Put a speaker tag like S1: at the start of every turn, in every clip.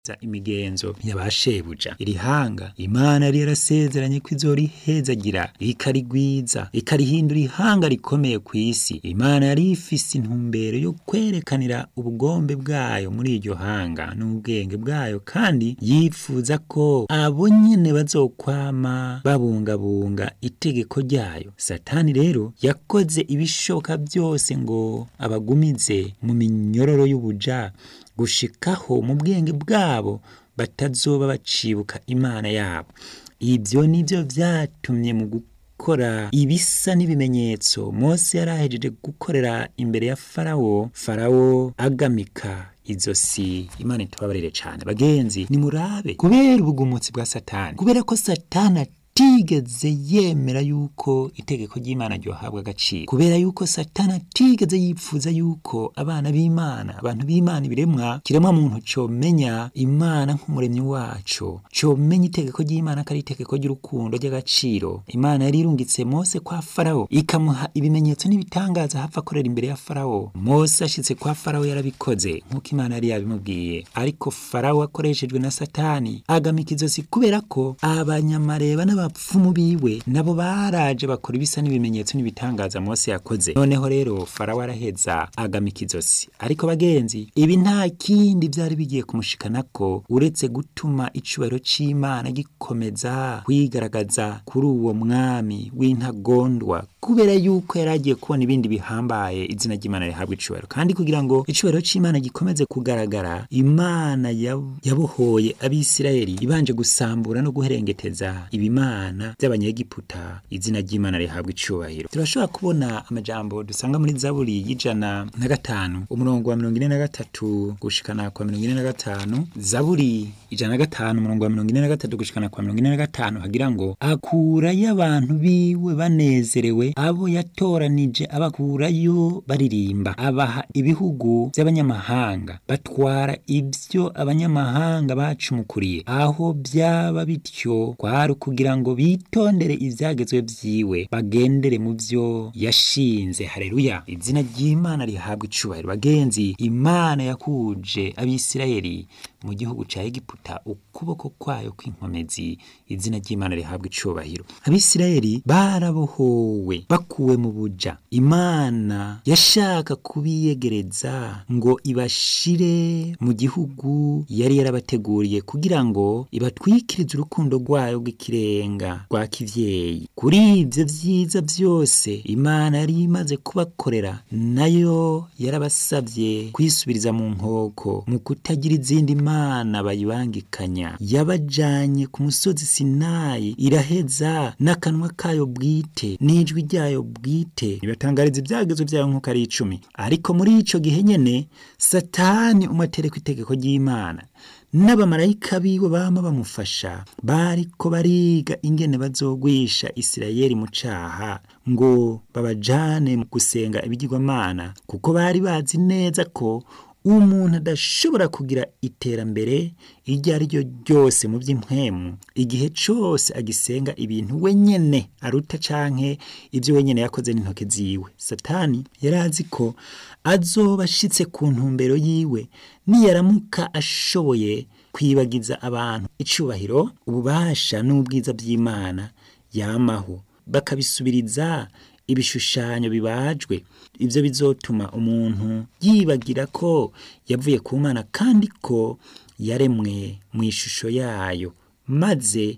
S1: imigenzo yabashebuja iri hanga imana yari yarasezeranye ko izorihezagira ikarigwiza ikarihindura ihanga rikomeye ku isi imana yari ifise intumbero yo kwerekanira ubugombe bwayo muri iryo hanga n'ubwenge bwayo kandi yifuza ko abo nyene bazokwama babungabunga itegeko ryayo satani rero yakoze ibishoboka byose ngo abagumize mu minyororo y'ubuja gushikaho mu bwenge bwabo batazoba bacibuka imana yabo ibyo nibyo byatumye mu gukora ibisa n'ibimenyetso mose yari ahejeje gukorera imbere ya farawo farawo agamika izosi imana itubabarire cyane bagenzi nimurabe kubera ubugumutsi bwa satani kubera ko satani atigeze yemera yuko itegeko ry'imana ryohabwa agaciro kubera yuko satani atigeze yipfuza yuko abana b'imana abantu b'imana ibiremwa kiremwa muntu comenya imana nk'umuremyi waco comenya itegeko ry'imana ko ari itegeko ry'urukundo ry'agaciro imana yari irungitse mose kwa farawo ikamuha ibimenyetso n'ibitangaza hapfa akorera imbere ya farawo mose ashitse kwa farawo yarabikoze nk'uko imana yari yabimubwiye ariko farawo akoreshejwe na satani agamika izosi kubera ko abanyamareba n'abapfumu biwe nabo baraje bakora ibisa n'ibimenyetso n'ibitangaza mose yakoze noneho rero farawo araheza agamika izosi ariko bagenzi ibi nta kindi byari bigiye kumushikanako uretse gutuma icubahiro c'imana gikomeza kwigaragaza kuri uwo mwami w'intagondwa kubera yuko yari agiye kubona ibindi bihambaye izina ry'imana rihabwa icubahiro kandi kugira ngo icubahiro c'imana gikomeze kugaragara imana yab- yabohoye abisirayeli ibanje gusambura no guherengeteza ibimana by'abanyegiputa izina ry'imana rihabwa icubahiro turashobora kubona amajambo dusanga muri zaburi y'ijana na gatanu umurongo wa mirongo ine na gatatu gushikana kwa mirongo ine na gatanu zaburi ijana na gatanu umurongo wa mirongo ine na gatatu gushikana kwa mirongo ine na gatanu hagira ngo akurayo abantu biwe banezerewe abo yatoranije abakurayo baririmba abaha ibihugu by'abanyamahanga batwara ibyo abanyamahanga bacumukuriye aho byaba bityo kwari kugira ngo bitondere ibyagezwe byiwe bagendere mu byo yashinze hareruya izina ry'imana rihabwa icubahiro bagenzi imana yakuje abisirayeli mu gihugu ca egiputa ukuboko kwayo kw'inkomezi izina ry'imana rihabwa icubahiro abisirayeli barabohowe bakuwe mu buja imana yashaka kubiyegereza ngo ibashire mu gihugu yari yarabateguriye kugira ngo ibatwikirize urukundo rwayo rw'ikirenga rwa kivyeyi kuri ivyo vyiza byose imana yari imaze kubakorera nayo yarabasavye kwisubiriza mu nkoko mu kutagira izindi mana bayibangikanya yabajanye ku musozi sinayi iraheza n'akanwa kayo bwite n'ijwi ryayo bwite ibatangariza ibyagezo byayo nk'uko ari icumi ariko muri ico gihe nyene satani umatereko itegeko ry'imana n'abamarayika biwe bama bamufasha bariko bariga ingene bazogwisha isirayeli mu caha ngo babajane mu gusenga ibigirwamana kuko bari bazi neza ko umuntu adashobora kugira iterambere iryo ari ryo ryose mu by'impwemu igihe cyose agisenga ibintu wenyene aruta canke ibyo wenyene yakoze n'intoke ziwe satani yari azi ko azoba ashitse ku ntumbero yiwe niyaramuka ashoboye kwibagiza abantu icubahiro ububasha n'ubwiza by'imana yamaho bakabisubiriza ibishushanyo bibajwe ibyo bizotuma umuntu yibagira ko yavuye ku mana kandi ko yaremwe mu ishusho yayo maze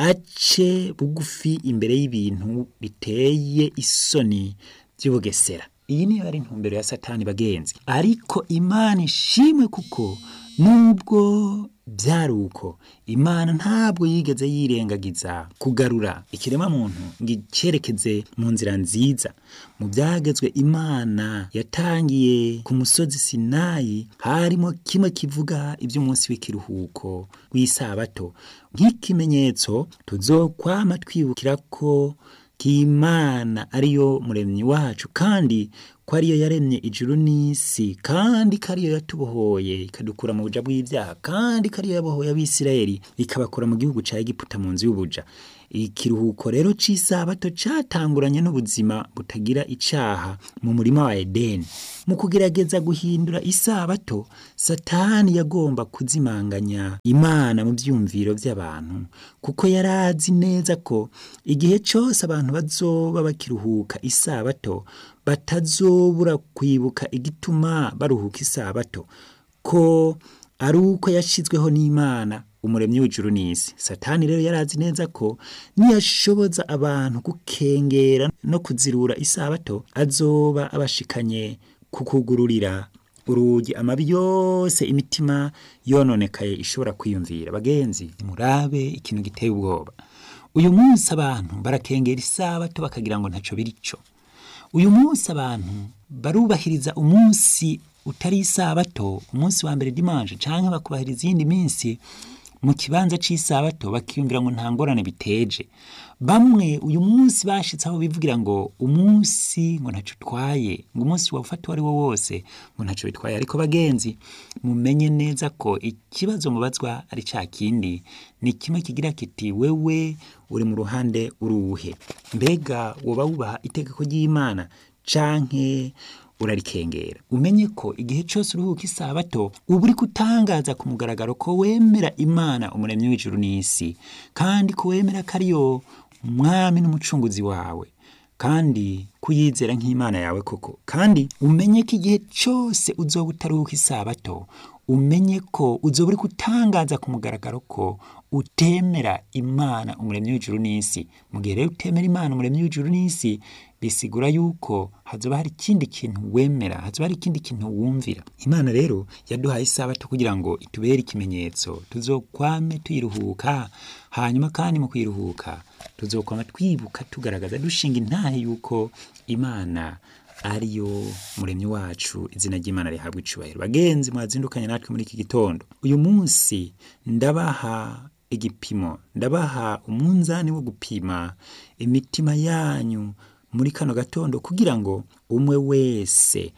S1: ace bugufi imbere y'ibintu biteye isoni by'ubugesera iyi niyo ari intumbero ya satani bagenzi ariko imana ishimwe kuko nubwo byari uko imana ntabwo yigeze yirengagiza kugarura ikirema muntu ngo icyerekeze mu nzira nziza mu byagezwe imana yatangiye ku musozi sinayi harimo kimwe kivuga iby'umunsi w'ikiruhuko w'isabato nk'ikimenyetso tuzokwama twibukira ko k'imana ariyo muremyi wacu kandi ko ariyo yaremye ijuru n'isi kandi ko ariyo yatubohoye ikadukura mu buja bw'ibyaha kandi ko ariyo yabohoye abisirayeli ikabakura mu gihugu ca egiputa mu nzu y'ubuja ikiruhuko rero c'isabato catanguranye n'ubuzima butagira icaha mu murima wa edeni mu kugerageza guhindura isabato satani yagomba kuzimanganya imana mu vyumviro vy'abantu kuko yari azi neza ko igihe cose abantu bazoba bakiruhuka isabato batazobura kwibuka igituma baruhuka isabato ko ari uko yashizweho n'imana umuremyi w'ijuru n'isi satani rero yarazi neza ko niyashoboza abantu gukengera no kuzirura isabato azoba abashikanye kukugururira urugi amabi yose imitima yononekaye ishobora kwiyumvira bagenzi murabe ikintu giteye ubwoba uyu munsi abantu barakengera isabato bakagira ngo ntaco birico uyu munsi abantu barubahiriza umunsi utari isabato umunsi wa mbere dimanche canke bakubahiriza iyindi minsi mu kibanza cy'isabato bakiyumvira ngo nta ngorane biteje bamwe uyu munsi bashitse aho bivugira ngo umunsi ngo ntacyo utwaye ngo umunsi wafata uwo ari wo wose ngo ntacyo bitwaye ariko bagenzi mumenye neza ko ikibazo mubazwa ari cya kindi ni kimwe kigira kiti wewe uri mu ruhande uruhe mbega woba wubaha itegeko ry'imana canke urarikengera umenye ko igihe cyose uruhuka isabato uba uri kutangaza ku mugaragaro ko wemera imana umuremyi w'ijuru n'isi kandi ko wemera ko ariyo umwami n'umucunguzi wawe kandi kuyizera nk'imana yawe koko kandi umenye ko igihe cyose uzoba utaruhuka isabato umenye ko uzoba uri kutangaza ku mugaragaro ko utemera imana umuremyi w'ijuru n'isi mu gihe rero utemera imana umuremyi w'ijuru n'isi bisigura yuko hazoba hari ikindi kintu wemera hazoba hari ikindi kintu wumvira imana rero yaduhaye isabato kugira ngo itubere ikimenyetso tuzokwame tuyiruhuka hanyuma kandi mu kuyiruhuka tuzokwama twibuka tugaragaza dushinga intahe yuko imana ariyo muremyi wacu izina ry'imana rihabwa icubahiro bagenzi mwazindukanye natwe muri iki gitondo uyu munsi ndabaha igipimo ndabaha umunzani wo gupima imitima yanyu muri kano gatondo kugira ngo umwe wese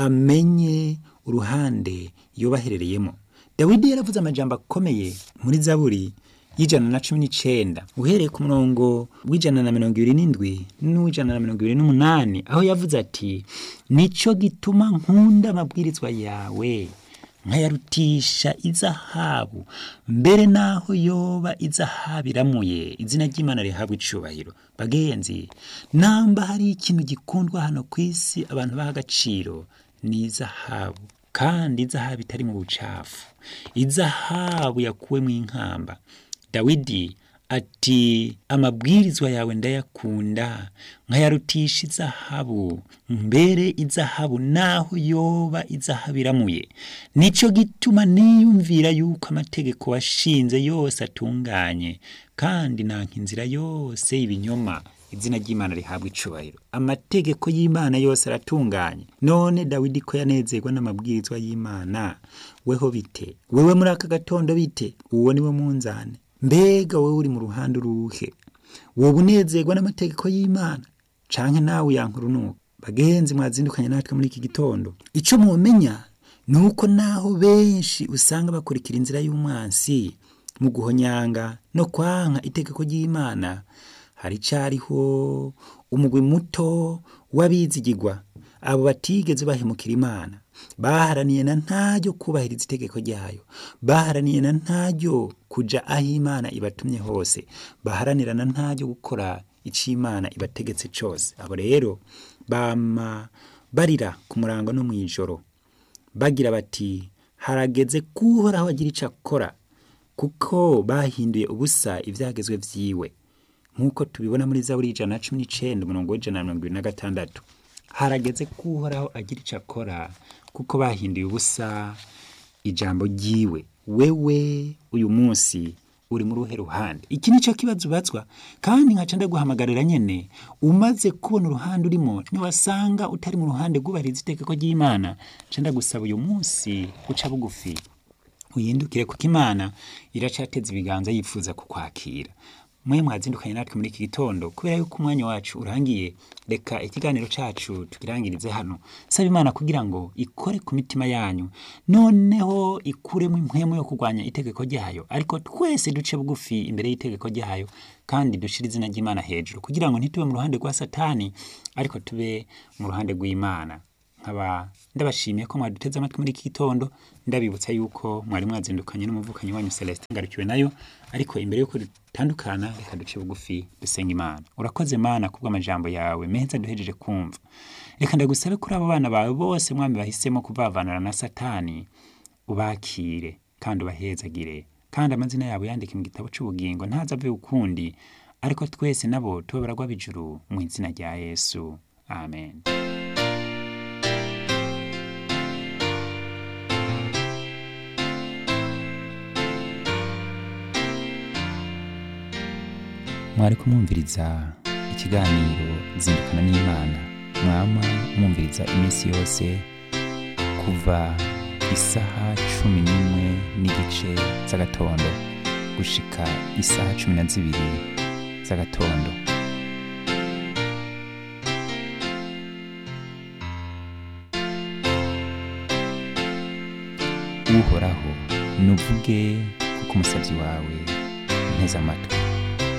S1: amenye uruhande yobaherereyemo dawidi yaravuze amajambo akomeye muri zaburi y'ijana na cumi n'icenda uhereye ku murongo w'ijana na mirongo ibiri n'indwi n'uw'ijana na mirongo ibiri n'umunani aho yavuze ati nico gituma nkunda amabwirizwa yawe nkayarutisha izahabu mbere naho yoba izahabu iramuye izina ry'imana rihabwa icubahiro bagenzi namba hari ikintu gikundwa hano ku isi abantu baha agaciro ni izahabu kandi izahabu itari mu bucafu izahabu yakuwe mu inkamba dawidi ati amabwirizwa yawe ndayakunda nkayarutisha izahabu mbere izahabu naho yoba izahabu iramuye nico gituma niyumvira yuko amategeko washinze yose atunganye kandi nanka inzira yose y'ibinyoma izina ry'imana rihabwa icubahiro amategeko y'imana yose aratunganye none dawidi ko yanezerwa n'amabwirizwa y'imana weho bite wewe muri aka gatondo bite uwo niwe munzane mbega wowe uri mu ruhande uruhe wowe unezerwa n'amategeko y'imana canke nawe yankurunuka bagenzi mwazindukanye natwe muri iki gitondo ico mumenya ni uko naho benshi usanga bakurikira inzira y'umwansi mu guhonyanga no kwanka itegeko ry'imana hari cariho umugwi muto w'abizigirwa abo batigeze bahemukira imana baharaniye na ntaryo kubahiriza itegeko ryayo baharaniye na ntaryo kuja aho imana ibatumye hose baharanira na ntaryo gukora ico imana ibategetse cose abo rero bama barira ku murango no mw'ijoro bagira bati harageze kuhoraho agira ico akora kuko bahinduye ubusa ivyagezwe vyiwe nk'uko tubibona muri zaburi ijana na cumi n'icenda umurongo w'ijana na mirongo ibiri na gatandatu harageze ko uhoraho agira ico akora kuko bahinduye ubusa ijambo ryiwe wewe uyu munsi uri muri uruhe ruhande iki nico kibazo ubazwa kandi nkaca ndaguhamagarira nyene umaze kubona uruhande urimo niwasanga utari mu ruhande rwubahiriza itegeko ry'imana nca ndagusaba uyu munsi uca bugufi uyindukire kuko imana iracateza ibiganza yifuza kukwakira mwe mwazindukanye natwe muri iki gitondo kubera yuko umwanya wacu urangiye reka ikiganiro cacu tukirangirize hano saba imana kugira ngo ikore ku mitima yanyu noneho ikuremo impwemu yo kurwanya itegeko ryayo ariko twese duce bugufi imbere y'itegeko ryayo kandi dushire izina ry'imana hejuru kugira ngo ntitube mu ruhande rwa satani ariko tube mu ruhande rw'imana nkaba ndabashimiye ko mwaduteze amatwi muri iki gitondo ndabibutsa yuko mwari mwazindukanye n'umuvukanyi wanyu Celestin ngarukiwe nayo ariko imbere yuko dutandukana reka duce bugufi dusenga imana urakoze mana kubw'amajambo yawe meza duhejeje kumva reka ndagusabe kuri abo bana bawe bose mwami bahisemo kuvavanura na satani ubakire kandi ubahezagire kandi amazina yabo yandike mu gitabo cy'ubugingo ntaza ave ukundi ariko twese nabo tube baragwa bijuru mu izina rya yesu amen mwari kumwumviriza ikiganiro zindukana n'imana mwama mwumviriza iminsi yose kuva isaha cumi n'imwe n'igice z'agatondo gushika isaha cumi na zibiri z'agatondo uhoraho nuvuge kuko umusabyi wawe nteze amatwi